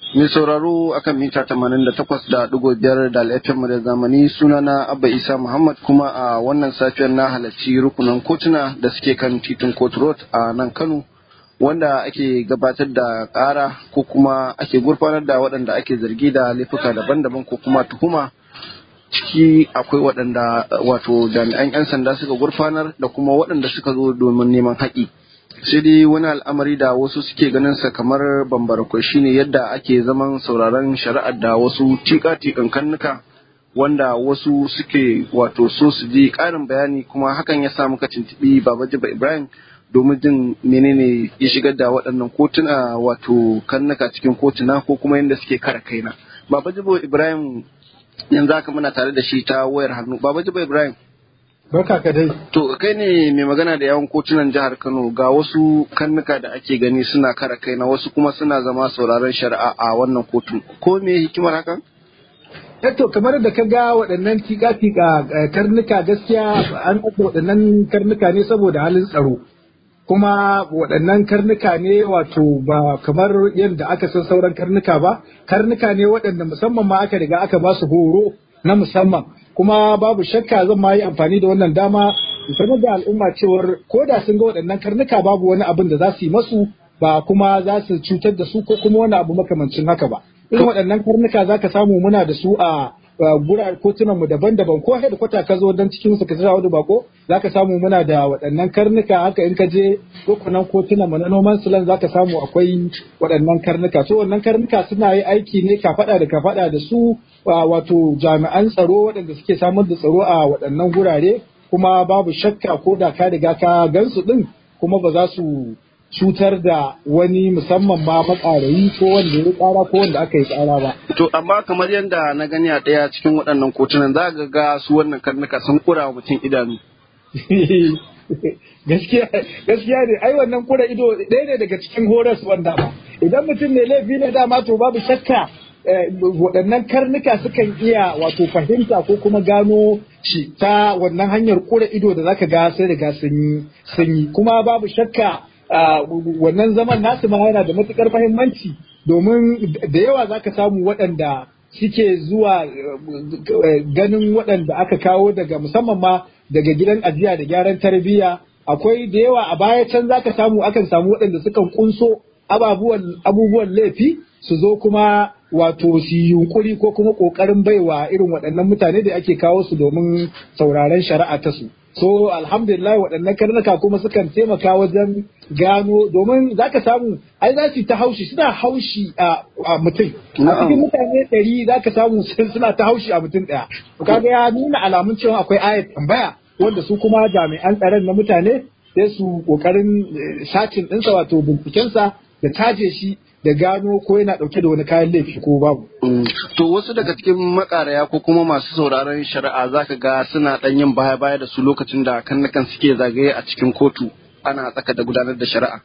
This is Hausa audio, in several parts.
Mai sauraro akan mita tamanin da takwas da ɗigo biyar da al'afin da zamani sunana Abba Isa Muhammad kuma a wannan safiyar na halarci rukunan kotuna da suke kan titin Court Road a nan Kano wanda ake gabatar da ƙara ko kuma ake gurfanar da waɗanda ake zargi da laifuka daban-daban ko kuma tuhuma ciki akwai waɗanda wato jami'an 'yan sanda suka gurfanar da kuma waɗanda suka zo domin neman haƙi. sai dai wani al'amari da wasu suke ganin sa kamar bambarakwai shine yadda ake zaman sauraron shari'ar da wasu tika-tikan kannuka wanda wasu suke wato so su ji ƙarin bayani kuma hakan ya sa muka tuntuɓi baba jiba ibrahim domin jin menene ya shigar da waɗannan kotuna wato kannuka cikin kotuna ko kuma yadda suke kare kaina baba jiba ibrahim yanzu haka muna tare da shi ta wayar hannu baba jiba ibrahim Barka ka dai. To kai ne mai magana da yawan kotunan jihar Kano ga wasu kannuka da ake gani suna kara kai na wasu kuma suna zama sauraron shari'a a wannan kotu. Ko me hikimar hakan? to kamar da ka ga waɗannan tika-tika karnuka gaskiya an ɗauka waɗannan karnuka ne saboda halin tsaro. Kuma waɗannan karnuka ne wato ba kamar yadda aka san sauran karnuka ba, karnuka ne waɗanda musamman ma aka riga aka ba su horo na musamman. kuma babu shakka zan ma yi amfani da wannan dama sanar da al'umma cewar ko da sun ga waɗannan karnuka babu wani abin da za su yi masu ba kuma za su cutar da su ko kuma wani abu makamancin haka ba irin waɗannan karnuka za ka samu muna da su a gurar kotunan mu daban-daban ko da kwata ka zo don cikin su ka tsaya wani bako za ka samu muna da waɗannan karnuka haka in ka je rukunan kotunan mu na noman silan za ka samu akwai waɗannan karnuka so wannan karnuka suna yi aiki ne ka faɗa da ka faɗa da su wato jami'an tsaro waɗanda suke samar da tsaro a waɗannan gurare kuma babu shakka ko da ka riga ka gansu ɗin kuma ba za su cutar da wani musamman ma matsarayi ko wanda ya ƙara ko wanda aka yi ƙara ba. To amma kamar yadda na gani a ɗaya cikin waɗannan kotunan za ga ga su wannan karnuka sun kura wa mutum idanu. gaskiya ne ai wannan kura ido ɗaya ne daga cikin horas wanda ba idan mutum ne laifi ne dama to babu shakka waɗannan karnuka sukan iya wato fahimta ko kuma gano shi ta wannan hanyar kura ido da zaka ga sai riga sun yi kuma babu shakka wannan zaman nasu ma yana da matukar fahimmanci domin da yawa zaka samu waɗanda suke zuwa ganin waɗanda aka kawo daga musamman ma daga gidan ajiya da gyaran tarbiyya akwai da yawa a baya can zaka samu akan samu waɗanda sukan kunso abubuwan laifi su zo kuma wato su yunkuri ko kuma ƙoƙarin baiwa irin waɗannan mutane da ake kawo su domin sauraren shari'a ta su. So alhamdulillah waɗannan karnuka kuma sukan taimaka wajen gano domin za ka samu ai za su ta haushi suna haushi a mutum. A cikin mutane ɗari za ka samu suna ta haushi a mutum ɗaya. Kaga ya nuna alamun cewa akwai ayat tambaya wanda su kuma jami'an tsaron na mutane sai su ƙoƙarin sacin ɗinsa wato bincikensa da taje shi da gano ko yana ɗauke da wani kayan laifi ko babu. To wasu daga cikin makaraya ko kuma masu sauraron shari'a za ka ga suna ɗan yin baya-baya da su lokacin da kannakan suke zagaye a cikin kotu ana tsaka da gudanar da shari'a.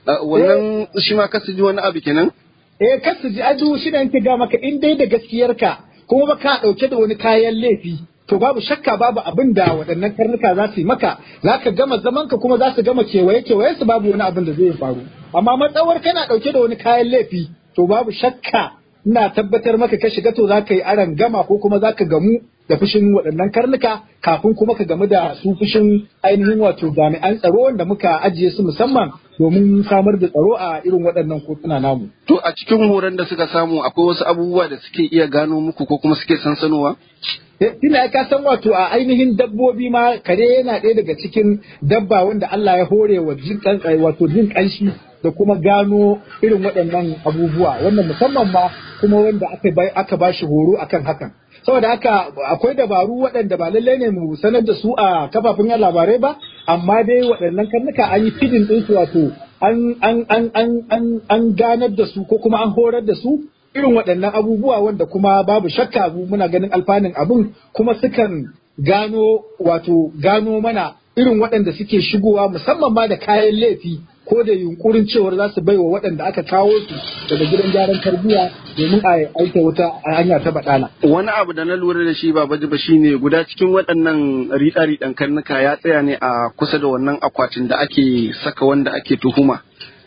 Wannan shi ma kasu ji wani abu kenan? Eh kasu ji aju shi da yanke ga maka in dai da gaskiyarka kuma ba ka ɗauke da wani kayan laifi to babu shakka babu abin da waɗannan karnuka za su yi maka za ka gama zamanka kuma za su gama kewaye kewaye su babu wani abin da zai faru amma matsawar kana ɗauke da wani kayan laifi to babu shakka ina tabbatar maka ka shiga to za ka yi aran gama ko kuma za ka gamu da fushin waɗannan karnuka kafin kuma ka gamu da su fushin ainihin wato jami'an tsaro wanda muka ajiye su musamman domin samar da tsaro a irin waɗannan kotuna namu. To a cikin horon da suka samu akwai wasu abubuwa da suke iya gano muku ko kuma suke sansanowa? Tuna ka san wato a ainihin dabbobi ma kare yana ɗaya daga cikin dabba wanda Allah ya hore wa jin wato jin ƙanshi da kuma gano irin waɗannan abubuwa wannan musamman ma kuma wanda aka aka ba shi horo akan hakan. saboda haka akwai dabaru waɗanda ba lallai ne mu sanar da su a kafafen yan labarai ba amma dai waɗannan karnuka an yi fidin ɗinsu wato an an an an an ganar da su ko kuma an horar da su irin waɗannan abubuwa wanda kuma babu shakka abu muna ganin alfanun abun kuma sukan gano wato gano mana irin waɗanda suke shigowa musamman ma da kayan laifi ko da yunkurin cewar za su baiwa waɗanda aka kawo su daga gidan gyaran tarbiyya domin a aika wata hanya ta baɗala. Wani abu da na lura da shi baba jiba shine guda cikin waɗannan riɗa-riɗan karnuka ya tsaya ne a kusa da wannan akwatin da ake saka wanda ake tuhuma.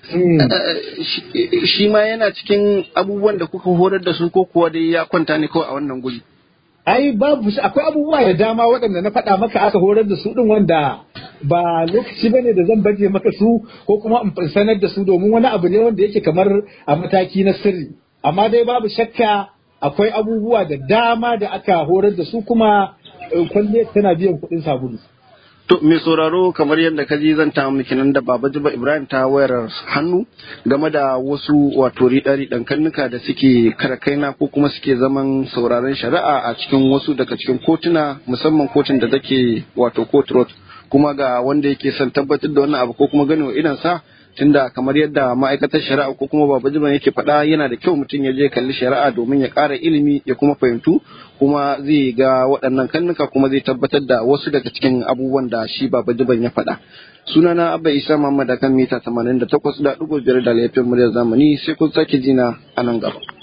shi ma yana cikin abubuwan da kuka horar da su ko kuwa dai ya kwanta ne kawai a wannan guri ai babu akwai abubuwa da dama waɗanda na faɗa maka aka horar da su ɗin wanda ba lokaci ba ne da zan baje maka su ko kuma in sanar da su domin wani abu ne wanda yake kamar a mataki na sirri amma dai babu shakka akwai abubuwa da dama da aka horar da su kuma kwalliyar tana biyan kuɗin sabulu. To mai sauraro kamar yadda ka ji zan ta miki nan da Baba Jiba Ibrahim ta wayar hannu game da wasu wato riɗa-riɗan kannuka da suke karakaina ko kuma suke zaman sauraron shari'a a cikin wasu daga cikin kotuna musamman kotun da take wato court road kuma ga wanda yake son tabbatar da wannan abu ko kuma ganin wa sa tunda kamar yadda ma'aikatar shari'a ko kuma baba jiban yake faɗa yana da kyau mutum ya je kalli shari'a domin ya ƙara ilimi ya kuma fahimtu kuma zai ga waɗannan kannuka kuma zai tabbatar da wasu daga cikin abubuwan da shi baba jiban ya faɗa sunana abba isa muhammad akan mita 88.5 da laifin muryar zamani sai kun sake jina a nan gaba